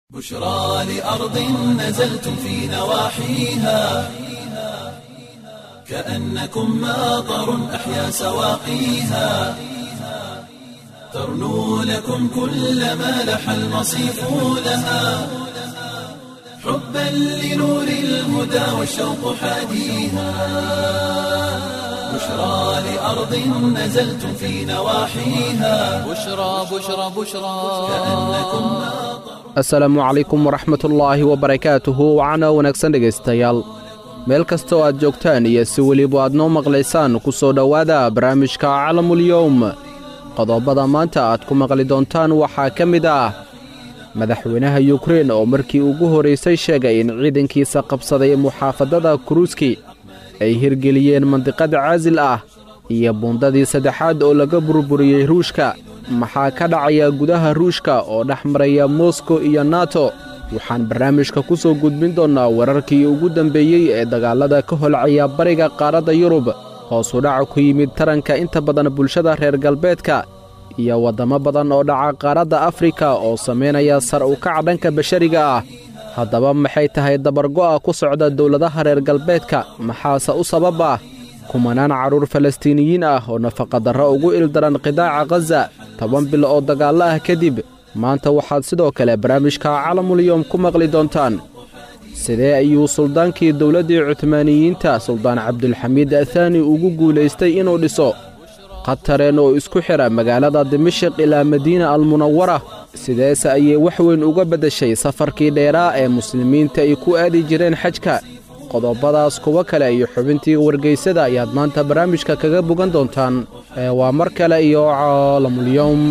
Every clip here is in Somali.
بشرى لأرض نزلتم في نواحيها كأنكم ماطر أحيا سواقيها ترنو لكم كل ما لح المصيف لها حبا لنور الهدى والشوق حاديها بشرى لأرض نزلتم في نواحيها بشرى بشرى بشرى كأنكم ماطر asalaamu calaykum waraxmatullaahi wabarakaatuhu wacana wanaagsan dhegaystayaal meel kastoo aad joogtaan iyo si weliba aad noo maqlaysaan ku soo dhowaada barnaamijka calamulyowm qodobada maanta aad ku maqli doontaan waxaa ka mid ah madaxweynaha yukrein oo markii ugu horraysay sheegay in ciidankiisa qabsaday muxaafadada kuruuski ay hirgeliyeen mandiqad caasil ah iyo buundadii saddexaad oo laga burburiyey ruushka maxaa ka dhacaya gudaha ruushka oo dhex maraya moskow iyo nato waxaan barnaamijka ku soo gudbin doonnaa wararkii ugu dambeeyey ee dagaallada ka holcaya bariga qaaradda yurub hoosu dhaca ku yimid taranka inta badan bulshada reer galbeedka iyo waddamo badan oo dhaca qaaradda afrika oo samaynaya sar u kaca dhanka bashariga ah haddaba maxay tahay dabargo'a ku socda dowladaha reer galbeedka maxaase u sabab ah kumanaan carruur falastiiniyiin ah oo nafaqadarro ugu ildaran qidaaca khaza toban bil oo dagaallo ah kadib maanta waxaad sidoo kale barnaamijka calamulyowm ku maqli doontaan sidee ayuu suldaankii dowladdii cuhmaaniyiinta suldaan cabdulxamiid athaani ugu guulaystay inuu dhiso qatareen oo isku xidha magaalada dimashiq ilaa madiina almunawara sideese ayay wax weyn uga beddeshay safarkii dheeraa ee muslimiinta ay ku aadi jireen xajka qodobadaas kuwo kale iyo xubintii wargaysada ayaad maanta barnaamijka kaga bogan doontaan ee waa mar kale iyo caalamulyowm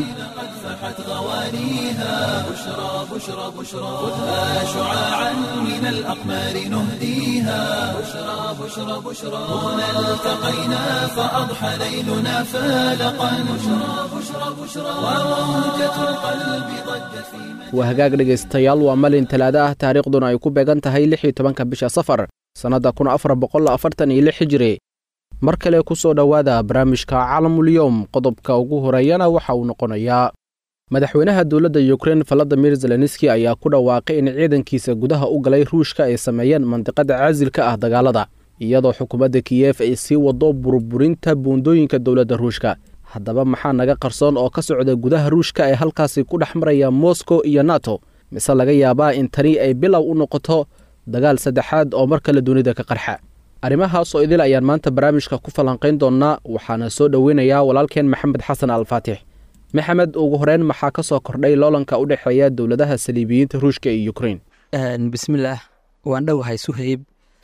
فحت غوانيها بشرى بشرى بشرى خذها شعاعا من الأقمار نهديها بشرى بشرى بشرى هنا التقينا فأضحى ليلنا فالقا بشرى بشرى بشرى وموجة القلب ضجت في waa hagaag dhegaystayaal waa malin talaada ah taariikhduna ay ku beegan tahay lix iyo tobanka bisha safar sannadda kun afar boqol afartan iyo lix hijiri mar kale ku soo dhowaada barnaamijka calamulyowm qodobka ugu horeeyana waxa uu noqonayaa madaxweynaha dowladda yukrein valadimir zelenski ayaa ku dhawaaqay in ciidankiisa gudaha u galay ruushka ay sameeyeen mandiqada caasilka ah dagaalada iyadoo xukuumadda kiyef ay sii wado burburinta buundooyinka dowladda ruushka haddaba maxaa naga qarsoon oo ka socda gudaha ruushka ee halkaasi ku dhex maraya moskow iyo nato mise laga yaabaa in tani ay bilow u noqoto dagaal saddexaad oo mar kale dunida ka qarxa arrimahaas oo idil ayaan maanta barnaamijka ku falanqayn doonnaa waxaana soo dhoweynayaa walaalkeen maxamed xasan alfaatix maxamed ugu horeyn maxaa ka soo kordhay loolanka u dhexeeya dowladaha saliibiyiinta ruushka iyo yukrein bismillaah waan dhowahay suhayb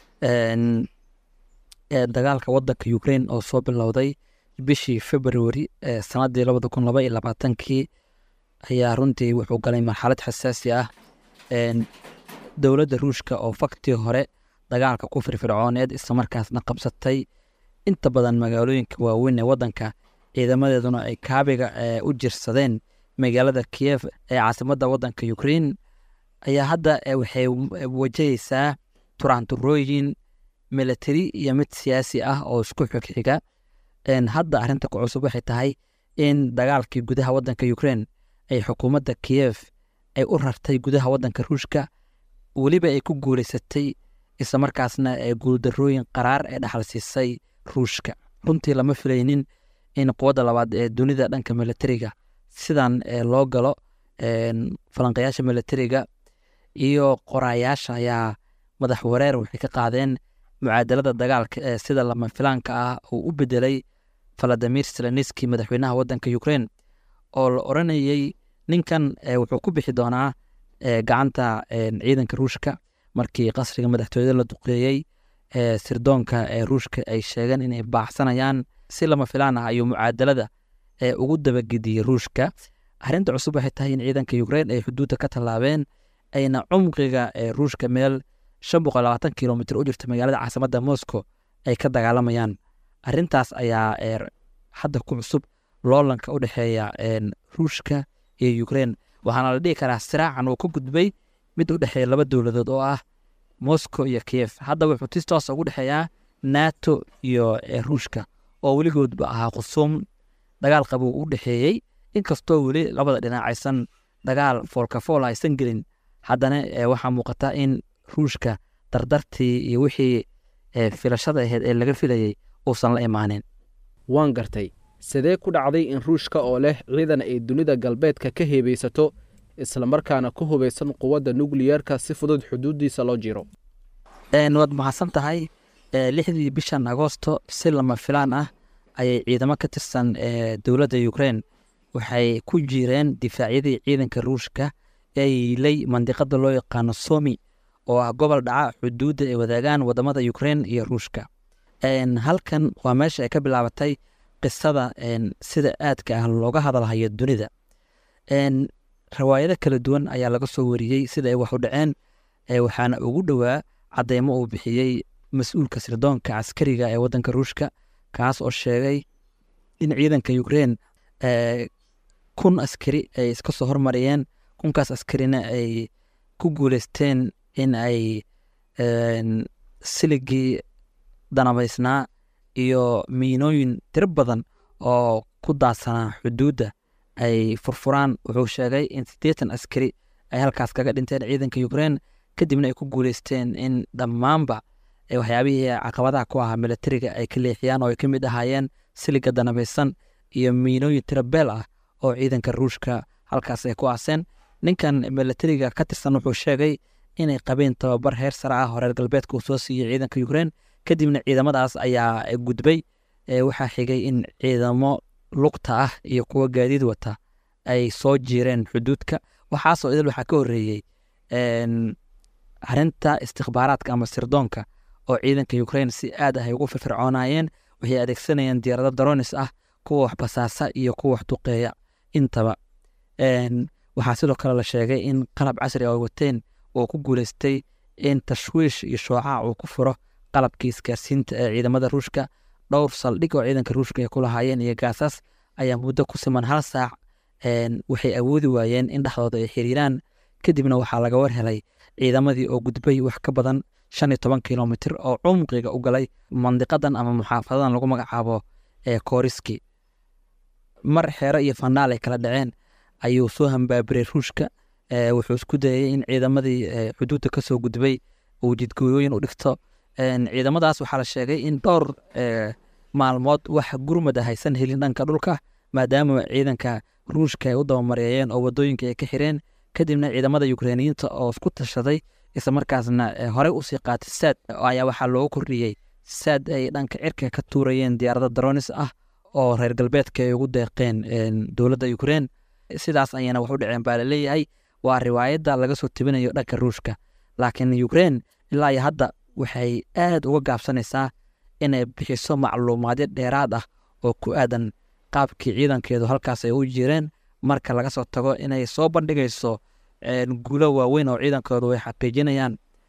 dagaalka wadanka ukrein oo soo bilowday bishii februari sanadii labada kun laba iyo labaatankii ayaa runtii wuxuu galay marxalad xasaasi ah dowladda ruushka oo faktii hore dagaalka ku firfircooneed islamarkaasna qabsatay inta badan magaalooyinka waaweyn ee wadanka ciidamadeeduna ay kaabiga u jirsadeen magaalada kiyef ee caasimadda wadanka ukrein ayaa hadda waxay wajahaysaa turaanturooyin militari iyo mid siyaasi ah oo isku xigxiga hadda arrinta ku cusub waxay tahay in dagaalkii gudaha wadanka ukrein ay xukuumadda kiyef ay u rartay gudaha wadanka ruushka weliba ay ku guuleysatay islamarkaasna guuldarooyin qaraar ee dhaxal siisay ruushka runtii lama filaynin in quwadda labaad ee dunida dhanka militariga sidan loo galo falanqayaasha militariga iyo qoraayaasha ayaa madax wareer waxay ka qaadeen mucaadalada dagaalka ee sida lama filaanka ah uu u bedelay valadimir seleniski madaxweynaha wadanka ukrein oo la oranayey ninkan wuxuu ku bixi doonaa gacanta ciidanka ruushka markii qasriga madaxtooyada la duqeeyey sirdoonka ee ruushka ay sheegeen inay baaxsanayaan si lama filaan ah ayuu mucaadalada ugu dabagediyey ruushka arrinta cusub waxay tahay in ciidanka ukrein ay xuduudda ka tallaabeen ayna cumqiga ruushka meel shan boqol labaatan kilomitr u jirta magaalada caasimadda moscow ay ka dagaalamayaan arrintaas ayaa hadda ku cusub loolanka u dhexeeya ruushka iyo ukrein waxaana la dhihi karaa siraacan uu ka gudbay mid u dhexeeya laba dowladood oo ah moscow iyo kiyef hadda wuxuu tis toos ugu dhexeeyaa nato iyo ruushka oo weligoodba ahaa khusuum dagaal qabuu u dhexeeyey inkastoo weli labada dhinac aysan dagaal foolkafool aysan gelin haddana waxaa muuqata in ruushka dardartii iyo wixii filashada ahayd ee laga filayey uusan la imaanin waan gartay sidee ku dhacday in ruushka oo leh ciidan ay dunida galbeedka ka heebaysato islamarkaana ku hubaysan quwadda nukliyerka si fudud xuduuddiisa loo jiro waad mahadsan tahay lixdii bishan agoosto si lama filaan ah ayay ciidamo ka tirsan dowladda ukrein waxay ku jireen difaacyadii ciidanka ruushka ee yiilay mandiqada loo yaqaano somi oo ah gobol dhaca xuduudda ay wadaagaan wadamada ukrein iyo ruushka halkan waa meesha ay ka bilaabatay qisada sida aadka ah looga hadalhayo dunida rawaayado kala duwan ayaa laga soo wariyey sida ay wax u dhaceen waxaana ugu dhowaa cadeymo uu bixiyey mas-uulka sirdoonka caskariga ee wadanka ruushka kaas oo sheegay in ciidanka ukrein kun askari ay iska soo hormariyeen kunkaas askarina ay ku guuleysteen in ay siligii danabaysnaa iyo miinooyin tiro badan oo ku daadsanaa xuduudda ay furfuraan wuxuu sheegay in siddeetan askari ay halkaas kaga dhinteen ciidanka ukrein kadibna ay ku guuleysteen in dhammaanba waxyaabihii caqabadaha ku ahaa milatariga ay ka leexiyaan oo ay ka mid ahaayeen siliga danabaysan iyo miinooyin tiro beel ah oo ciidanka ruushka halkaas ay ku aaseen ninkan milatariga ka tirsan wuxuu sheegay inay qabeen tababar heer sare ah oo reer galbeedka uu soo siiyey ciidanka ukrein kadibna ciidamadaas ayaa gudbay waxaa xigay in ciidamo lugta ah iyo kuwa gaadiid wata ay soo jiireen xuduudka waxaasoo idil waxaa ka horeeyey arinta istikbaaraadka ama sirdoonka oo ciidanka ukrein si aad ah ay ugu firfircoonayeen waxay adeegsanayeen diyaarado daronis ah kuwa wax basaasa iyo kuwa wax duqeeya intaba waxaa sidoo kale la sheegay in qalab casri ay wateen oo ku guuleystay in tashwiish iyo shoocac uu ku furo qalabkii isgaarsiinta ee ciidamada ruushka dhowr saldhig oo ciidanka ruushka ay ku lahaayeen iyo gaasaas ayaa muddo ku siman hal saac waxay awoodi waayeen in dhexdooda ay xiriiraan kadibna waxaa laga war helay ciidamadii oo gudbay wax ka badan shan iyo toban kilomitr oo cumqiga u galay mandiqadan ama muxaafadadan lagu magacaabo ee kooriski mar xeero iyo fanaal ay kala dhaceen ayuu soo hambaabiray ruushka wuxuu isku dayay in ciidamadii xuduudda kasoo gudbay uu jidgooyooyin u dhigto ciidamadaas waxaa la sheegay in dhowr maalmood wax gurmada haysan helin dhanka dhulka maadaama ciidanka ruushka ay u dabamareeyeen oo wadooyinka ay ka xireen kadibna ciidamada ukreiniyiinta oo isku tashaday isla markaasna horey usii qaatay saad ayaa waxaa loogu kordhiyey saad ay dhanka cirka ka tuurayeen diyaarado daronis ah oo reer galbeedka ay ugu deeqeen dowladda ukrein sidaas ayana wax u dhaceen baa laleeyahay waa riwaayadda laga soo tebinayo dhanka ruushka laakiin ukrein ilaa iyo hadda waxay aad uga gaabsanaysaa inay bixiso macluumaadyo dheeraad ah oo ku aadan qaabkii ciidankeedu halkaas ay u jireen marka laga soo tago inay soo bandhigayso guulo waaweyn oo ciidankoodu ay xaqiijinayaan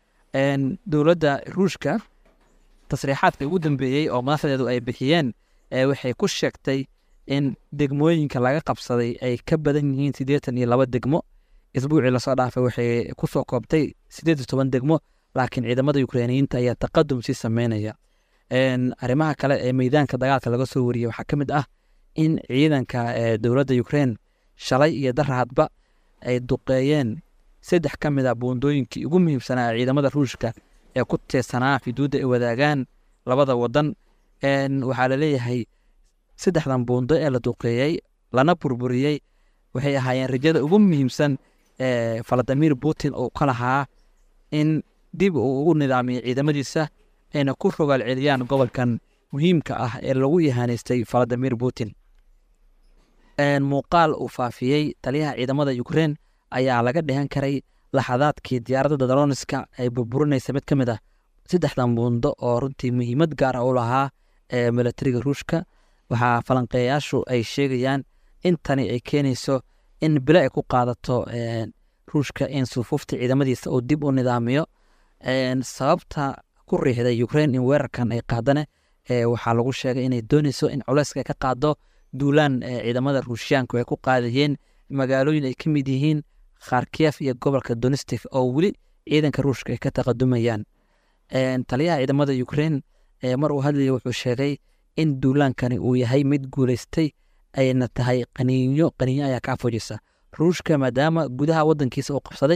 dowladda ruushka tasriixaadka ugu dambeeyey oo madaxdeedu ay bixiyeen waxay ku sheegtay in degmooyinka laga qabsaday ay ka badan yihiin siddeetan iyo laba degmo isbuucii lasoo dhaafay waxay kusoo koobtay siddeed iyo toban degmo laakiin ciidamada ukreiniyiinta ayaa taqadum sii sameynaya arrimaha kale ee meydaanka dagaalka laga soo wariyey waxaa ka mid ah in ciidanka dowladda ukrein shalay iyo darahadba ay duqeeyeen saddex ka mid a buundooyinkii ugu muhiimsanaa ciidamada ruushka ee ku teersanaa xuduudda ay wadaagaan labada wadan waxaa laleeyahay saddexdan buundo ee la duqeeyey lana burburiyey waxay ahaayeen rajada ugu muhiimsan ee valadimir putin uu ka lahaa in dib uu ugu nidaamiyo ciidamadiisa ayna ku rogaal celiyaan gobolkan muhiimka ah ee lagu yahaanaystay valadimir putin muuqaal uu faafiyey taliyaha ciidamada ukrein ayaa laga dhehan karay laxadaadkii diyaaradda daroniska ay burburinaysa mid ka mid ah saddexdan buundo oo runtii muhiimad gaar ah u lahaa ee milatariga ruushka waxaa falanqeeyayaashu ay sheegayaan in tani ay keenayso in bilo ay ku qaadato ruushka in sufuufta ciidamadiisa uu dib u nidaamiyo sababta ku riixday ukrein in weerarkan ay qaadane waxaa lagu sheegay inay dooneyso in culeyska ka qaado duulaan ciidamada ruushiyaanku ay ku qaadayeen magaalooyin ay ka mid yihiin kharkiyef iyo gobolka donistic oo weli ciidanka ruushka ay ka taqadumayaan taliyaha ciidamada ukrein mar uu hadlaya wuxuu sheegay in duulaankani uu yahay mid guuleystay ayna tahay qaniinyo qaniinyo ayaa kaa fujisa ruushka maadaama gudaha wadankiisa uu qabsaday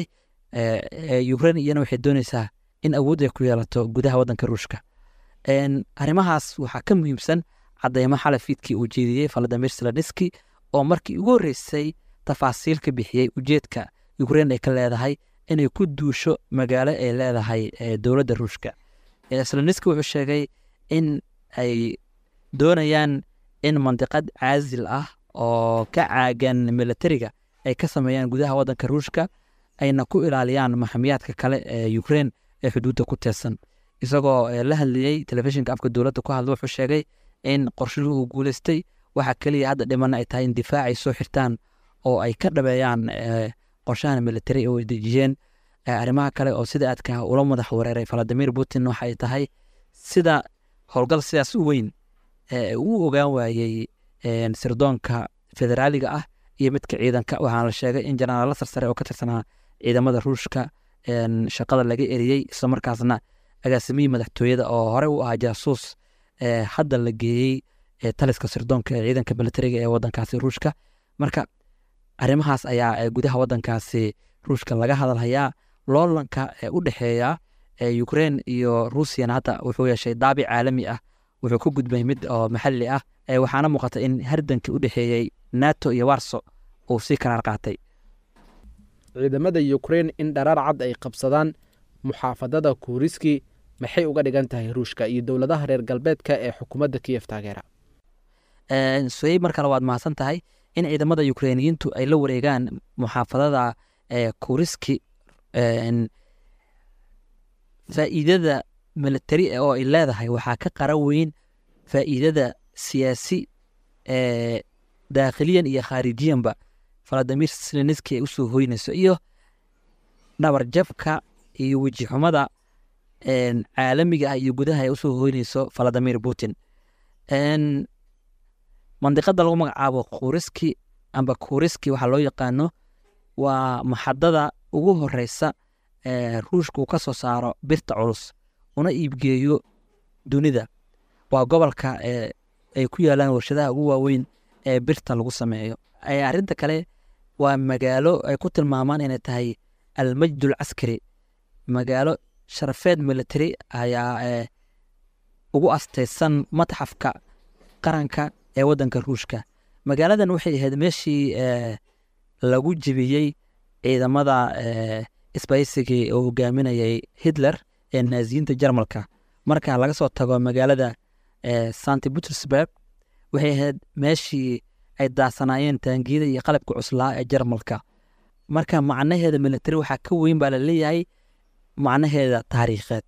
ukrain iyana waxay dooneysaa in awood ay ku yeelato gudaha wadanka ruushka arrimahaas waxaa ka muhiimsan cadeymo xalay fiidkii uu jeediyey valadimir seloniski oo markii ugu horreysay tafaasiil ka bixiyey ujeedka ukrain ay ka leedahay inay ku duusho magaalo ay leedahay dowladda ruushka seloniski wuxuu sheegay in ay doonayaan in mandiqad caasil ah oo ka caagan militariga ay ka sameeyaan gudaha wadanka ruushka ayna ku ilaaliyaan maxamiyaadka kale ee ukrain ee xuduudda ku teersan isagoo la hadlayey telefishinka afka dowladda ku hadla wuxuu sheegay in qorshuhu uu guuleystay waxa keliya hadda dhimana ay tahay in difaacay soo xirtaan oo ay ka dhabeeyaan qorshahan militari oo ay dejiyeen arrimaha kale oo sida aadka ula madax wareeray valadimir putin waxay tahay sida howlgal sidaas u weyn uu ogaan waayey sirdoonka federaaliga ah iyo midka ciidanka waxaana la sheegay in jenaraalo sarsare oo ka tirsanaa ciidamada ruushka shaqada laga eriyey islamarkaasna agaasimihii madaxtooyada oo hore u ahaa jaasuus hadda la geeyey taliska sirdoonka ee ciidanka militariga ee wadankaasi ruushka marka arrimahaas ayaa gudaha wadankaasi ruushka laga hadalhayaa loolanka u dhexeeya ukrain iyo ruusiyana hadda wuxuu yeeshay daabic caalami ah wuxuu ku gudbay mid oo maxalli ah waxaana muuqata in hardanka u dhexeeyey nato iyo warso uu sii karaar qaatay ciidamada ukrain in dharaar cad ay qabsadaan muxaafadada kuuriski maxay uga dhigan tahay ruushka iyo dowladaha reer galbeedka ee xukuumadda kiyef taageera soyey mar kale waad mahadsan tahay in ciidamada ukrainiyiintu ay la wareegaan muxaafadada kuuriski faa'iidada militari oo ay leedahay waxaa ka qara weyn faa'iidada siyaasi daakhiliyan iyo khaarijiyanba valadimir seleniski ay usoo hoynayso iyo dhabarjabka iyo wejixumada caalamiga ah iyo gudaha ay usoo hoynayso valadimir putin mandiqada lagu magacaabo kuuriski amba kuuriski waxaa loo yaqaano waa maxadada ugu horeysa ruushka uu ka soo saaro birta culus una iibgeeyo dunida waa gobolka ay ku yaalaan warshadaha ugu waaweyn ee birta lagu sameeyo arinta kale waa magaalo ay ku tilmaamaan inay tahay almajdul caskari magaalo sharafeed military ayaa ugu astaysan matxafka qaranka ee wadanka ruushka magaaladan waxay ahayd meeshii lagu jebiyey ciidamada sbaysigii oo hogaaminayay hitler ee naaziyiinta jarmalka marka laga soo tago magaalada santi butersburg waxay ahayd meeshii ay daasanaayeen taangiyada iyo qalabka cuslaa ee jarmalka marka macnaheeda military waxaa ka weyn baa laleeyahay macnaheeda taariikheed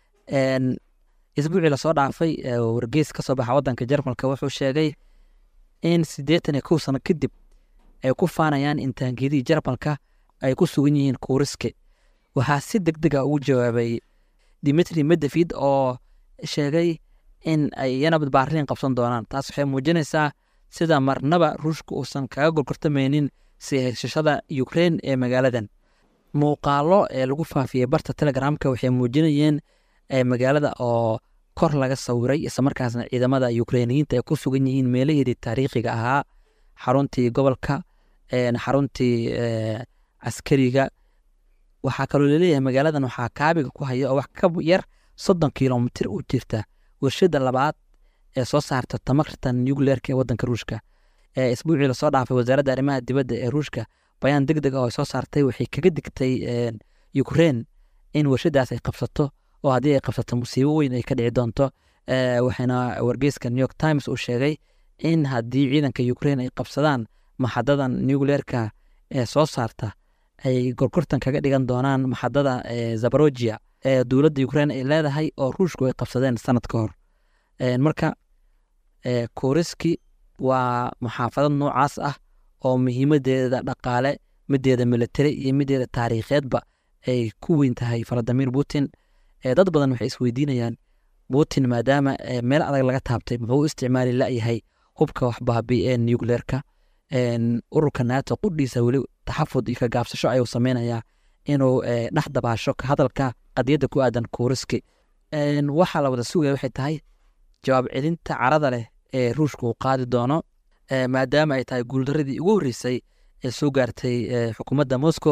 isbuucii lasoo dhaafay wargeys ka soo baxa wadanka jarmalka wuxuu sheegay in siddeetan iyo kow sano kadib ay ku faanayaan in taangiyadii jarmalka ay ku sugan yihiin kuuriske waxaa si deg deg a ugu jawaabay dimitri medevid oo sheegay in ay iyana badbaarliin qabsan doonaan taas waxay muujinaysaa sida marnaba ruushka uusan kaga gorgortamaynin sii haysashada ukrain ee magaaladan muuqaalo ee lagu faafiyey barta telegramka waxay muujinayeen magaalada oo kor laga sawiray islamarkaasna ciidamada ukrainiyiinta ay ku sugan yihiin meelaheedii taariikhiga ahaa xaruntii gobolka xaruntii caskariga waxaa kaloo laleeyahay magaaladan waxaa kaabiga ku haya oo wax ka yar soddon kilomitir u jirta warshada labaad ee soo saarta tamarta nucleerka ee wadanka ruushka isbuucii lasoo dhaafay wasaaradda arrimaha dibadda ee ruushka bayaan deg deg ah oo ay soo saartay waxay kaga digtay ukrain in warshadaas ay qabsato oo haddii ay qabsato musiibo weyn ay ka dhici doonto waxayna wargeyska new york times uu sheegay in haddii ciidanka ukrain ay qabsadaan maxadadan nucleerka ee soo saarta ay gorgortan kaga dhigan doonaan maxadada zabarogia ee dowladda ukrain ay leedahay oo ruushku ay qabsadeen sanad ka hor marka kuriski waa muxaafadad noocaas ah oo muhiimadeeda dhaqaale mideeda militari iyo mideeda taariikheedba ay ku weyn tahay valadimir putin dad badan waxay isweydiinayaan putin maadaama meel adag laga taabtay muxuu u isticmaali layahay hubka waxbaabi ee nucleerka ururka nato qudhiisa weli taxafud iyo kagaabsasho ayuu sameynayaa inuu dhex dabaasho hadalka qadiyadda ku aadan kuriski waxaa la wada sugaya waxay tahay jawaab celinta carada leh ee ruushka uu qaadi doono maadaama ay tahay guuldaradii ugu horreysay ee soo gaartay xukuumadda moscow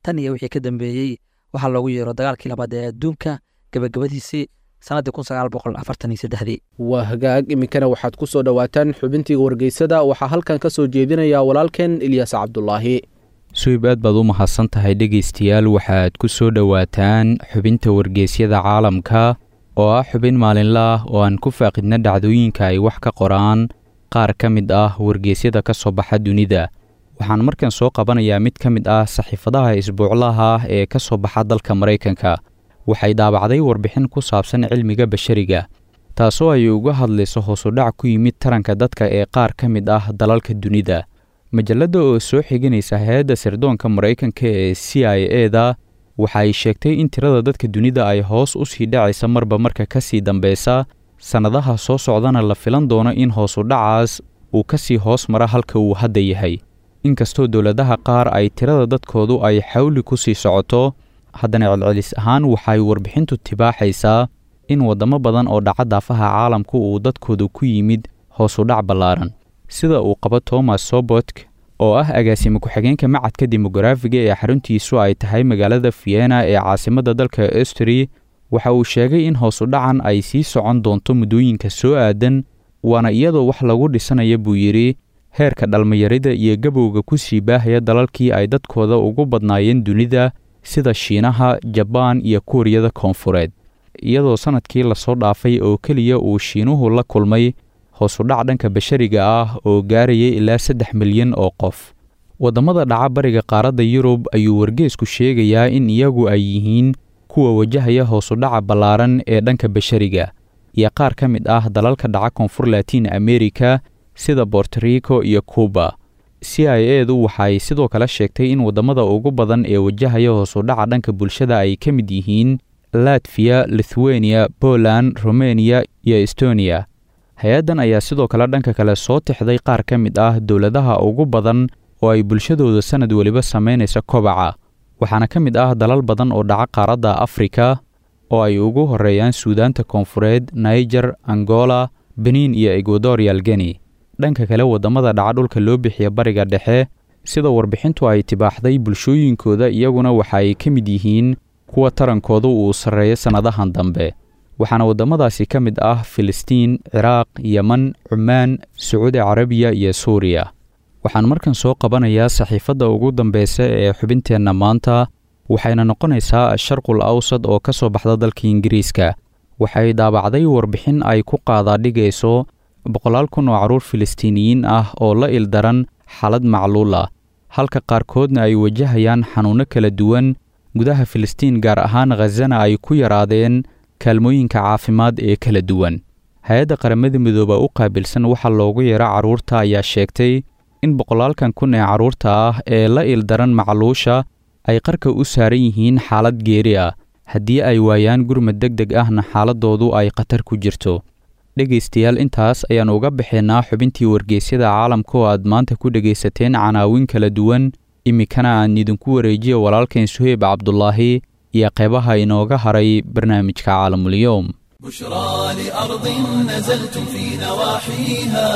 tan iyo wixii ka dambeeyey waxaa loogu yeero dagaalkii labaad ee adduunka gabagabadiisii sannaddii kun sagaal boqol afartan iyo saddexdii waa hagaag iminkana waxaad ku soo dhowaataan xubintii wargeysada waxaa halkan ka soo jeedinaya walaalkeen ilyaas cabdulaahi suhib aad baad u mahadsan tahay dhegaystayaal waxaad ku soo dhowaataan xubinta wargeysyada caalamka oo ah xubin maalinla ah oo aan ku faaqidna dhacdooyinka ay wax ka qoraan qaar ka mid ah wargeysyada ka soo baxa dunida waxaan markan soo qabanayaa mid ka mid ah saxiifadaha isbuuclaha ah ee ka soo baxa dalka maraykanka waxay daabacday warbixin ku saabsan cilmiga bashariga taasoo ay uga hadlayso hoosudhac ku yimid taranka dadka ee qaar ka mid ah dalalka dunida majalladda oo soo xiganaysa hay-adda sirdoonka maraykanka ee c i e da waxa ay sheegtay in tirada dadka dunida ay hoos u sii dhacaysa marba marka ka sii dambeysa sannadaha soo socdana la filan doono in hoosudhacaas uu ka sii hoos mara halka uu hadda yahay inkastoo dowladaha qaar ay tirada dadkoodu ay xawli ku sii socoto haddana celcelis ahaan waxay warbixintu tibaaxaysaa in waddamo badan oo dhaca daafaha caalamku uu dadkoodu ku yimid hoosudhac ballaaran sida uu qabo thomas sobotk oo ah agaasime ku-xigeenka macadka demogaraafiga ee xaruntiisu ay tahay magaalada vienna ee caasimadda dalka estri waxa uu sheegay in hoosudhacan ay sii socon doonto muddooyinka soo aadan waana iyadoo wax lagu dhisanaya buu yidhi heerka dhalmayarida iyo gabowga ku sii baahaya dalalkii ay dadkooda ugu badnaayeen dunida sida shiinaha jabaan iyo kuuriyada koonfureed iyadoo sannadkii lasoo dhaafay oo keliya uu shiinuhu la kulmay hoosudhac dhanka bashariga ah oo gaarayay ilaa saddex milyan oo qof waddamada dhaca bariga qaaradda yurub ayuu wargeesku sheegayaa in iyagu ay yihiin kuwa wajahaya hoosudhaca ballaaran ee dhanka bashariga iyo qaar ka mid ah dalalka dhaca koonfur latiin amerika sida bortorico iyo cuba c i e du waxay sidoo kale sheegtay in waddamada ugu badan ee wajahaya hoosudhaca dhanka bulshada ay ka mid yihiin latviya lithuania poland romaniya iyo estoniya hay-addan ayaa sidoo kale dhanka kale soo tixday qaar ka mid ah dowladaha ugu badan oo ay bulshadooda sannad weliba samaynaysa kobaca waxaana ka mid ah dalal badan oo dhaca qaaradda afrika oo ay ugu horreeyaan suudaanta koonfureed naiger angola benin iyo ecuadorial geni dhanka kale waddamada dhaca dhulka loo bixiya bariga dhexe sida warbixintu ay tibaaxday bulshooyinkooda iyaguna waxa ay ka mid yihiin kuwa tarankooda uu sarreeyo sannadahan dambe waxaana waddamadaasi ka mid ah filistiin ciraaq yeman cumaan sacuudi carabiya iyo suuriya waxaan markan soo qabanayaa saxiifadda ugu dambeysa ee xubinteenna maanta waxayna noqonaysaa asharqul awsad oo ka soo baxda dalka ingiriiska waxay daabacday warbixin ay ku qaadaadhigayso boqolaal kun oo carruur filistiiniyiin ah oo la ildaran xaalad macluul ah halka qaarkoodna ay wajahayaan xanuunno kala duwan gudaha filistiin gaar ahaan khazana ay ku yaraadeen kaalmooyinka caafimaad ee kala duwan hay-adda qaramada midooba u qaabilsan waxaa loogu yeero carruurta ayaa sheegtay in boqolaalkan kun ee carruurta ah ee la ildaran macluusha ay qarka u saaran yihiin xaalad geeri ah haddii ay waayaan gurmad deg deg ahna xaaladoodu ay khatar ku jirto dhegaystayaal intaas ayaan uga baxaynaa xubintii wargeysyada caalamka oo aad maanta ku dhegaysateen canaawin kala duwan iminkana aan idinku wareejiyo walaalkeen suheyb cabdulaahi iyo qeybaha inooga haray barnaamijka caalamulyoom بشرى لأرض نزلتم في نواحيها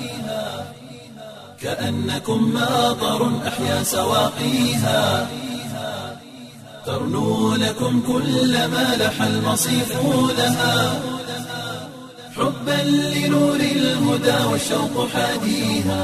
كأنكم ماطر أحيا سواقيها ترنو لكم كل ما لح المصيف لها حبا لنور الهدى والشوق حاديها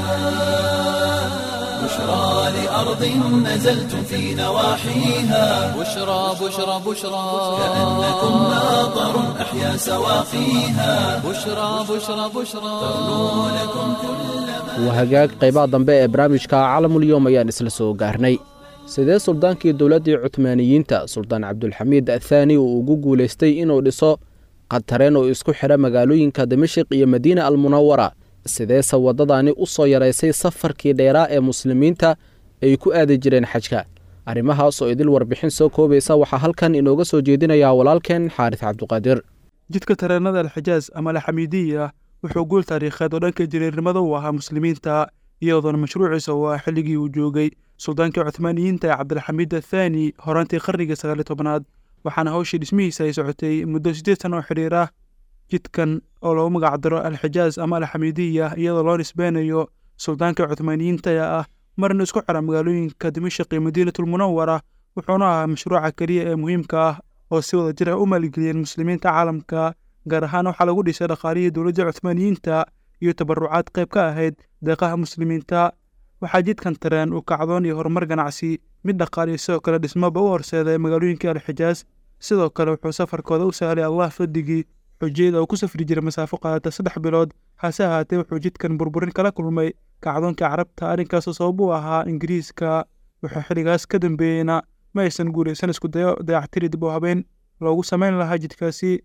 بشرى لأرض نزلتم في نواحيها بشرى بشرى بشرى كأنكم ماطر أحيا سواقيها بشرى بشرى بشرى ترنو لكم كل ما waa hagaag qaybaha dambe ee barnaamijka caalamulyoom ayaan isla soo gaarnay sidee suldaankii dowladdii cutmaaniyiinta suldaan cabdulxamiid athaani uu ugu guulaystay inuu dhiso qatareen oo isku xidha magaalooyinka dimashik iyo madiina almunawara sideese waddadaani u soo yaraysay safarkii dheeraa ee muslimiinta ay ku aadi jireen xajka arrimahaas oo idil warbixin soo koobaysa waxaa halkan inooga soo jeedinayaa walaalkeen xaaris cabduqaadir jidka tareenada alxijaas ama alxamiidiya wuxuu guul taariikheed oo dhanka jiriirnimada u ahaa muslimiinta iyadoona mashruuciisa uu ah xilligii uu joogay suldaankii cuthmaaniyiinta ee cabdilxamiid athaani horaantii qarnigii sagaali tobnaad waxaana hawshii dhismihiisa ay socotay muddo siddeed sana oo xidhiir ah jidkan oo lagu magacdaro alxijaas ama alxamiidiya iyadoo loo nisbeynayo suldaanka cuthmaaniyiinta ee ah marna isku xira magaalooyinka dimashaq iyo madiinatulmunawara wuxuuna ahaa mashruuca keliya ee muhiimka ah oo si wada jir ah u maalgeliyeen muslimiinta caalamka gaar ahaan waxaa lagu dhisay dhaqaalihii dowladda cuthmaaniyiinta iyo tabarucaad qayb ka ahayd deeqaha muslimiinta waxaa jidkan tareen uu kacdoon iyo horumar ganacsi mid dhaqaaliyo sidoo kale dhismoba u horseeday magaalooyinkii alxijaas sidoo kale wuxuu safarkooda u sahlay allah faddigii xujiyada uu ku safri jiray masaafo qaadata saddex bilood hase ahaatee wuxuu jidkan burburin kala kulmay kacdoonka carabta arrinkaasoo sabab u ahaa ingiriiska wuxuu xilligaas ka dambeeyeyna ma aysan guulaysan isku dayo dayactiri dib u habeen loogu samayn lahaa jidkaasi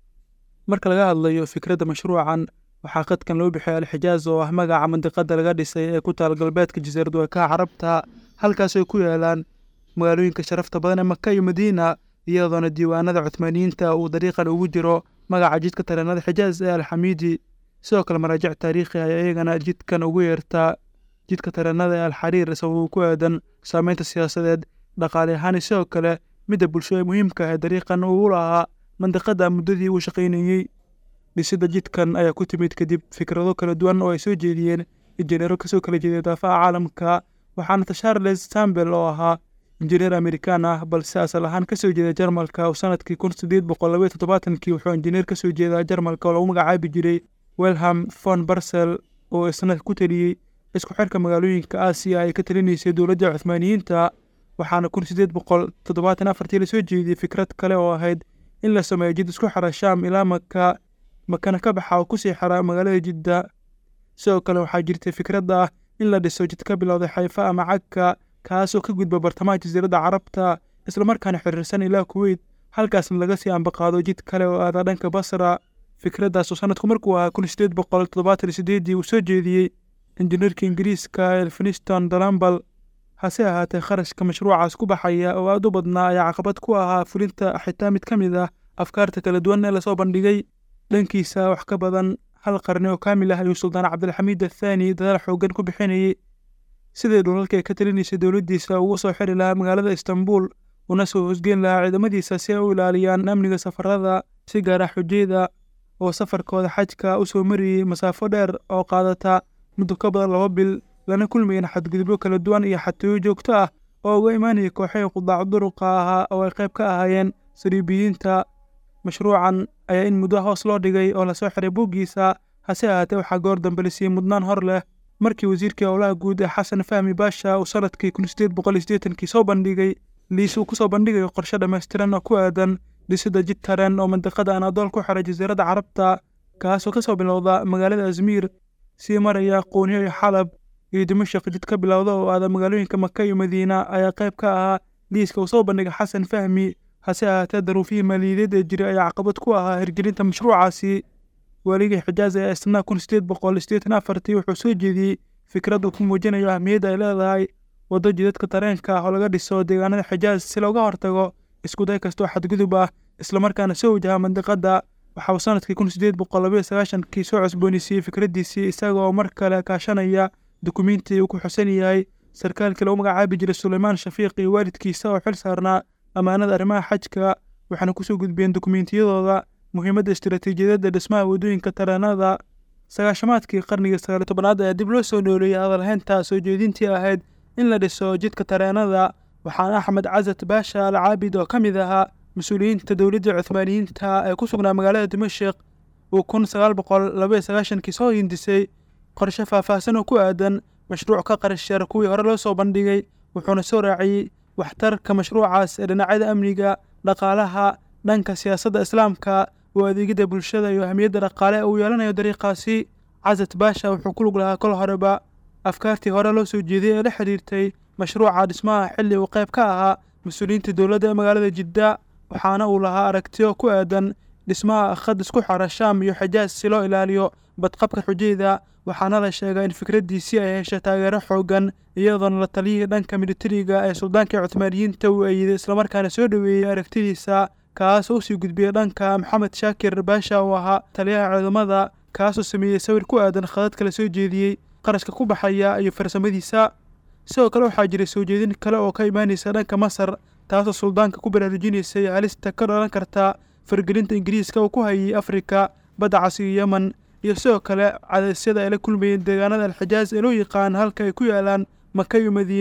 marka laga hadlayo fikradda mashruucan waxaa qadkan loo bixiyay alxijaaz oo ah magaca mandiqada laga dhisay ee ku taal galbeedka jasiirad weykaha carabta halkaas ay ku yaalaan magaalooyinka sharafta badan ee maka iyo madiina iyadoona diiwaanada cuthmaaniyiinta uu dariiqan ugu jiro magaca jidka tareenada xijaaz ee alxamiidi sidoo kale maraajic taariikhi ayaa iyagana jidkan ugu yeertaa jidka tareenada ee alxariir sababuu ku aadan saameynta siyaasadeed dhaqaale ahaan sidoo kale midda bulsho ee muhiimka ah ee dariiqan uu lahaa mandiqada muddadii uu shaqaynayey dhisidda jidkan ayaa ku timid kadib fikrado kala duwan oo ay soo jeediyeen injineero kasoo kala jeeday daafaha caalamka waxaana charles sambel oo ahaa injineer amerikaan ah balse asal ahaan kasoo jeeda jarmalka oo sanadkii kun sideed boqol labaiyo toddobaatankii wuxuu injineer kasoo jeedaa jarmalka oo lagu magacaabi jiray welham von barsel oo isna ku teliyey isku xirka magaalooyinka aasiya ay ka talinaysay dowladda cuthmaaniyiinta waxaana kun sideed boqol toddobaatan afartii lasoo jeediyey fikrad kale oo ahayd in la sameeyo jid isku xira shaam ilaa maka makana ka baxa oo kusii xira magaalada jidda sidoo kale waxaa jirtay fikradda ah in la dhiso jid ka bilowday xayfa ama cagka kaasoo ka gudba bartamaha jasiiradda carabta islamarkaana xiriirsan ilaa kuweyt halkaasna laga sii ambaqaado jid kale oo aada dhanka basra fikraddaas oo sanadku markuu ahaa kun sideed boqol toddobaatan sideedii uu soo jeediyey injineerka ingiriiska elfiniston dalambal hase ahaatee kharashka mashruucaas ku baxaya oo aada u badnaa ayaa caqabad ku ahaa fulinta xitaa mid ka mid ah afkaarta kala duwan ee lasoo bandhigay dhankiisa wax ka badan hal qarni oo kaamil ah ayuu suldaan cabdilxamiid athaani dadaal xooggan ku bixinayey sidii dhulalka ay ka talinaysay dowladdiisa ugu soo xiri lahaa magaalada istanbul una soo hosgeyn lahaa ciidamadiisa si ay u ilaaliyaan amniga safarada si gaara xujayda oo safarkooda xajka u soo mariyey masaafo dheer oo qaadata muddo ka badan laba bil lana kulmayeen xadgudubyo kala duwan iyo xatooyo joogto ah oo uga imaanayay kooxihii qudaac duruqa ahaa oo ay qayb ka ahaayeen sariibiyiinta mashruucan ayaa in muddo hoos loo dhigay oo lasoo xiray buuggiisa hase ahaatee waxaa goor dambe la siiyey mudnaan hor leh markii wasiirkii howlaha guud ee xasan fahmi baasha uu sanadkii kun sideed boqol iyo siddeetankii soo bandhigay liis uu kusoo bandhigayo qorshe dhammaystiran oo ku aadan dhisidda jid tareen oo mandiqada anaadool ku xiray jasiiradda carabta kaasoo kasoo bilowda magaalada azmiir sii maraya qooniyo iyo xalab iyo dimashaq jid ka bilowda oo aada magaalooyinka maka iyo madiina ayaa qayb ka ahaa liiska uu soo bandhigay xasan fahmi hase ahaatee daruufihii maaliyadeed ee jiray ayaa caqabad ku ahaa hirgelinta mashruucaasi waaligii xijaaz ee isna kun sideed boqol sideetan afartii wuxuu soo jeediyey fikrad uu ku muujinayo ahmiyadda ay leedahay waddo jidadka tareenka ah oo laga dhiso deegaanada xijaaz si looga hortago iskuday kastoo xadgudub ah islamarkaana soo wajaha mandiqadda waxa uu sanadkii kun sideed boqol labaiyo sagaashankii soo cusboonisiiyey fikraddiisii isaga oo mar kale kaashanaya dukumiintii uu ku xusan yahay sarkaalkii lagu magacaabi jiray suleymaan shafiiq iyo waalidkiisa oo xil saarnaa ammaanada arrimaha xajka waxaana kusoo gudbiyeen dukumiintiyadooda muhiimadda istiraatiijiyadeed ee dhismaha waddooyinka tareenada sagaashamaadkii qarnigii sagaali tobanaad ayaa dib loo soo nooleeyey hadalhaynta soo jeedintii ahayd in la dhiso jidka tareenada waxaana axmed casad baasha al caabid oo ka mid ahaa mas-uuliyiinta dowladda cuthmaaniyiinta ee ku sugnaa magaalada dimashik uu kun sagaal boqol labaiyo sagaashankii soo hindisay qorshe faahfaahsan oo ku aadan mashruuc ka qarashar kuwii hore loo soo bandhigay wuxuuna soo raaciyey waxtarka mashruucaas ee dhinacyada amniga dhaqaalaha dhanka siyaasadda islaamka oo adeegidda bulshada iyo ahmiyadda dhaqaale uu yeelanayo dariiqaasi casad baasha wuxuu ku lug lahaa kol horeba afkaartii hore loo soo jeediyey ee la xidhiirtay mashruuca dhismaha xilli uu qayb ka ahaa mas-uuliyiinta dowladda ee magaalada jidda waxaana uu lahaa aragtiyo ku aadan dhismaha khad isku xara shaam iyo xijaas si loo ilaaliyo badqabka xujayda waxaana la sheegaa in fikraddiisii ay heshay taageero xooggan iyadoona la taliyihii dhanka militariga ee suldaankii cuthmaaniyiinta uu eeyiday islamarkaana soo dhoweeyey aragtidiisa kaasoo usii gudbiyey dhanka maxamed shaakir baasha oo ahaa taliyaha ciidamada kaasoo sameeyey sawir ku aadan khadad kala soo jeediyey qarashka ku baxaya iyo farsamadiisa sidoo kale waxaa jiray soo jeedin kale oo ka imaanaysa dhanka masar taasoo suldaanka ku baraarujinaysay halista ka dhalan karta fargelinta ingiriiska uu ku hayay afrika badda cas iyo yemen iyo sidoo kale cadaysyada ay la kulmayeen deegaanada alxijaaz ee loo yaqaan halka ay ku yaalaan maka iyo madiina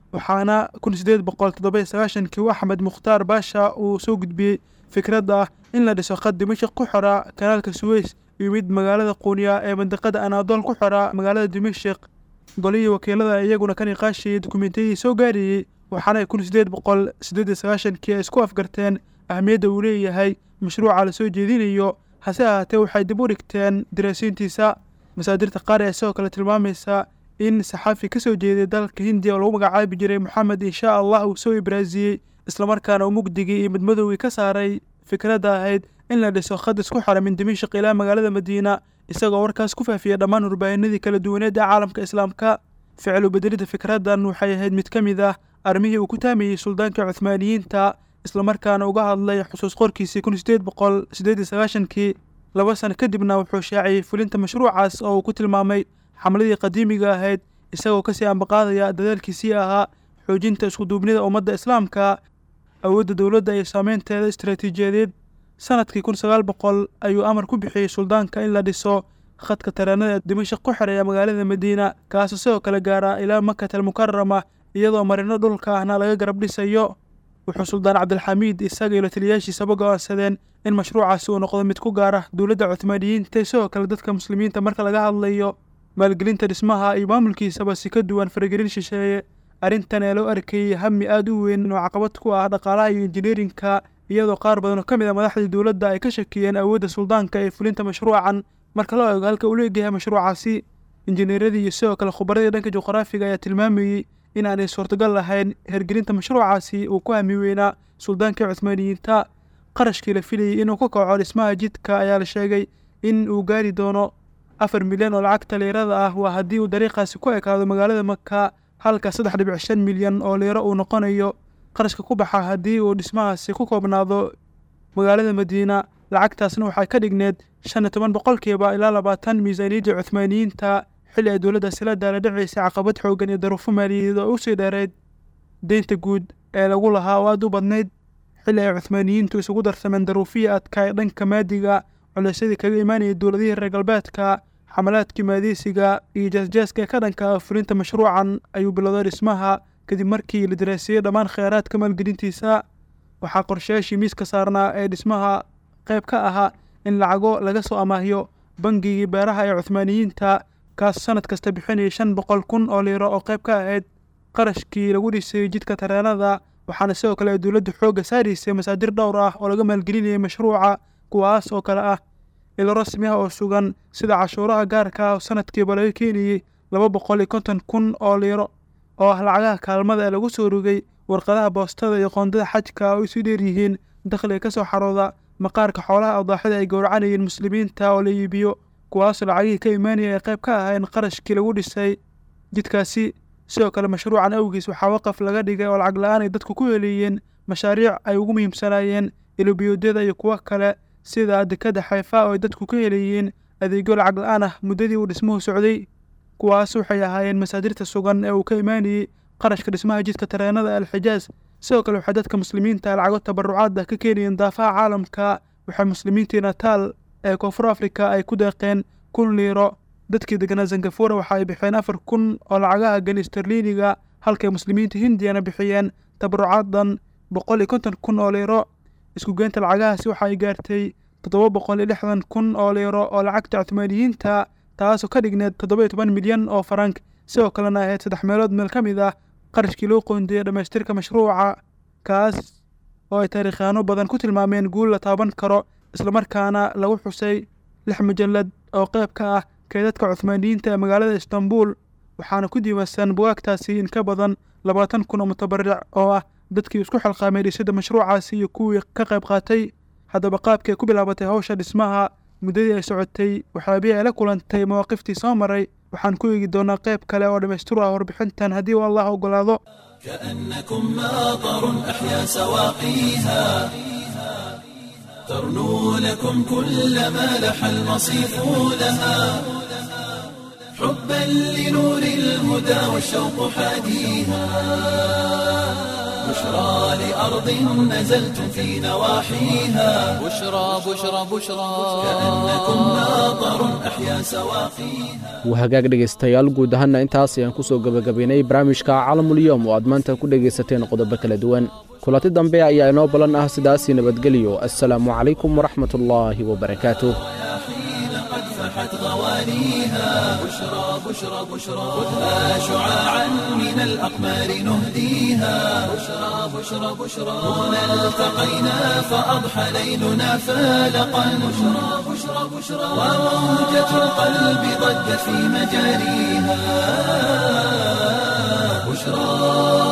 waxaana kun sideed boqol toddoba iyo sagaashankii uu axmed mukhtaar baasha uu soo gudbiyey fikradda ah in la dhiso khad dimashik ku xora kanaalka suweys iyo mid magaalada quuniya ee mandiqada anaadool ku xora magaalada dimashik golihii wakiilada iyaguna ka niqaashayay dukumentiyadii soo gaarayey waxaana kun sideed boqol sideed iyo sagaashankii ay isku afgarteen ahmiyadda uu leeyahay mashruuca la soo jeedinayo hase ahaatee waxay dib u dhigteen daraasiintiisa masaadirta qaar ee sidoo kale tilmaamaysa in saxaafi ka soo jeeday dalka hindiya oo lagu magacaabi jiray moxamed insha allah uu soo ibraasiyey islamarkaana uu mugdigii iyo midmadowgii ka saaray fikradda ahayd in la dhiso khad isku xora min dimashik ilaa magaalada madiina isagoo warkaas ku faafiyey dhammaan warbaahinadii kala duwaneed ee caalamka islaamka ficlu bedelidda fikraddan waxay ahayd mid ka mid ah armihii uu ku taamayey suldaankii cuhmaaniyiinta islamarkaana uga hadlay xusuus qorkiisii kun sideed boqol sideed iyo sagaashankii laba sano kadibna wuxuu shaaciyey fulinta mashruucaas oo uu ku tilmaamay xamladii qadiimiga ahayd isagoo kasii ambaqaadaya dadaalkiisii ahaa xoojinta iskuduubnida ummadda islaamka awoodda dowladda iyo saameynteeda istaraatiijiyadeed sanadkii kun sagaal boqol ayuu amar ku bixiyey suldaanka in la dhiso khadka tareenada dimashik ku xereeya magaalada madiina kaasoo sidoo kale gaara ilaa makata almukarama iyadoo marino dhulka ahna laga garab dhisayo wuxuu suldaan cabdilxamiid isaga iyo lataliyaashiisaba go-aansadeen in mashruucaasi uu noqdo mid ku gaara dowladda cuthmaaniyiinta sidoo kale dadka muslimiinta marka laga hadlayo maalgelinta dhismaha iyo maamulkiisaba si ka duwan faragelin shisheeye arrintan ee loo arkayey hami aada u weyn oo caqabad ku ah dhaqaalaha iyo injineerinka iyadoo qaar badan oo ka mid a madaxdii dowladda ay ka shakiyeen awoodda suldaanka ee fulinta mashruucan marka loo eego halka uu leegyahay mashruucaasi injineeradii iyo sidoo kale khubaradii dhanka juqraafiga ayaa tilmaamayey in aanay suurtagal lahayn hergelinta mashruucaasi uu ku hami weynaa suldaankii cuthmaaniyiinta qarashkii la filayey inuu ka kaco dhismaha jidka ayaa la sheegay in uu gaari doono afar milyan oo lacagta liirada ah waa haddii uu dariiqaasi ku ekaado magaalada maka halka saddex dhibic shan milyan oo liiro uu noqonayo qarashka ku baxa haddii uu dhismahaasi ku koobnaado magaalada madiina lacagtaasna waxay ka dhigneed shan iyo toban boqolkiiba ilaa labaatan miisaaniyaddii cuthmaaniyiinta xilli ay dowladdaasi la daala dhacaysay caqabad xoogan iyo daruufo maaliyadeed oo usii dheereyd deynta guud ee lagu lahaa oo aada u badnayd xilli ay cuthmaaniyiintu isugu darsameen daruufihii adkaa ee dhanka maadiga culeysyadii kaga imaanayay dowladihii reer galbeedka xamalaadkii maadiisiga iyo jaasjaaska ee ka dhanka ah fulinta mashruucan ayuu bilowday dhismaha kadib markii la daraasiyey dhammaan kheyraadka maalgelintiisa waxaa qorshayaashii miiska saarnaa ee dhismaha qayb ka ahaa in lacago laga soo amaahiyo bangigii beeraha ee cuthmaaniyiinta kaas sanad kasta bixinayay shan boqol kun oo liiro oo qayb ka ahayd qarashkii lagu dhisay jidka tareenada waxaana sidoo kale ay dowladda xoogga saaraysay masaadir dhowr ah oo laga maalgelinayay mashruuca kuwaas oo kale ah ilo rasmi ah oo sugan sida cashuuraha gaarka ah oo sanadkiiba laga keenayey laba boqol iyo konton kun oo liiro oo ah lacagaha kaalmada ee lagu soo rogay warqadaha boostada iyo qoondada xajka oo isu dheer yihiin dakhliga ka soo xarooda maqaarka xoolaha awdaaxida ay gowracanayeen muslimiinta oo la iibiyo kuwaasoo lacagihii ka imaanaya ay qayb ka ahayn qarashkii lagu dhisay jidkaasi sidoo kale mashruucan awgiis waxaa waqaf laga dhigay oo lacag la-aan ay dadku ku heleeyeen mashaariic ay ugu muhiimsanaayeen ilobiyoodyada iyo kuwo kale sida dekada xayfa oo ay dadku ka heleeyeen adeegyo lacag la-aan ah muddadii uu dhismuhu socday kuwaas waxay ahaayeen masaadirta sugan ee uu ka imaanayey qarashka dhismaha jidka tareenada alxijaas sidoo kale waxay dadka muslimiinta lacago tabarucaad ah ka keenayeen daafaha caalamka waxay muslimiintii nataal ee koonfur afrika ay ku deeqeen kun liiro dadkii deganaa zangafura waxa ay bixeen afar kun oo lacagaha gani sterliiniga halkay muslimiinta hindiyana bixiyeen tabarucaadan boqol iyo konton kun oo liiro isku geynta lacagahaasi waxa ay gaartay toddoba boqol iyo lixdan kun oo liiro oo lacagta cuthmaaniyiinta taasoo ka dhigneed toddoba iyo toban milyan oo farank sidoo kalena ahayd saddex meelood meel ka mid ah qarashkii loo qoondeeyey dhammaystirka mashruuca kaas oo ay taariikhyaano badan ku tilmaameen guul la taaban karo islamarkaana lagu xusay lix mujallad oo qayb ka ah keedadka cuthmaaniyiinta ee magaalada istanbul waxaana ku diiwaansan bugaagtaasi in ka badan labaatan kun oo mutabaric oo ah dadkii isku xilqaamay dhisidda mashruucaasi iyo kuwii ka qayb qaatay haddaba qaabkii ay ku bilaabatay hawsha dhismaha muddadii ay socotay waxyaabihii ay la kulantay mawaaqiftii soo maray waxaan ku eegi doonaa qayb kale oo dhammaystir ah warbixintan haddii uu allah ogolaado كأنكم ماطر أحيا سواقيها ترنو لكم كل ما لح المصيف لها حبا لنور الهدى والشوق حاديها بشرى لأرض نزلتم في نواحيها بشرى بشرى بشرى كأنكم ماطر أحيا سواقيها wahagaag dhegaystayaal guud ahaanna intaas ayaan ku soo gebagabaynay barnaamijka calamulyoom oo aad maanta ku dhegaysateen qodobo kala duwan kulanti dambe ayaa inoo ballan ah sidaasii nabadgelyo assalaamu calaykum waraxmatullaahi wabarakaatuh حين قد فحت غوانيها بشرى بشرى بشرى خذها شعاعا من الأقمار نهديها بشرى بشرى بشرى هنا التقينا فأضحى ليلنا فالقا بشرى بشرى بشرى وموجة القلب ضجت في مجاريها بشرى